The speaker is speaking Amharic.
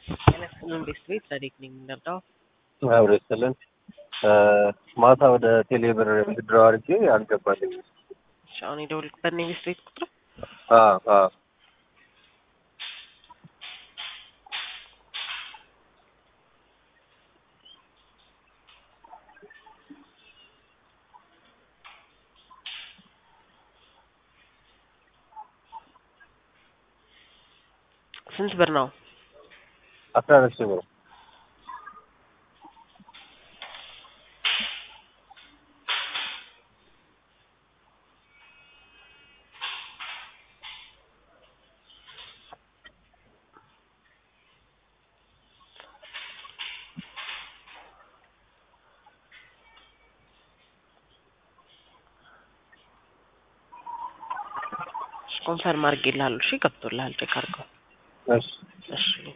መንግስት ቤት ጸዲቅ ነኝ የምንረዳው አብሮ ይስጥልን። ማታ ወደ ቴሌብር ድራው አድርጌ አልገባልኝም። እሺ፣ አሁን የደወልኩበት ነው የቤት ቤት ቁጥር አዎ አዎ ስንት ብር ነው? አስራ አራት ሺህ ብር ኮንፈርም አድርጌልሃለሁ። እሺ ገብቶልሃል። ቼክ አድርገው። እሺ እሺ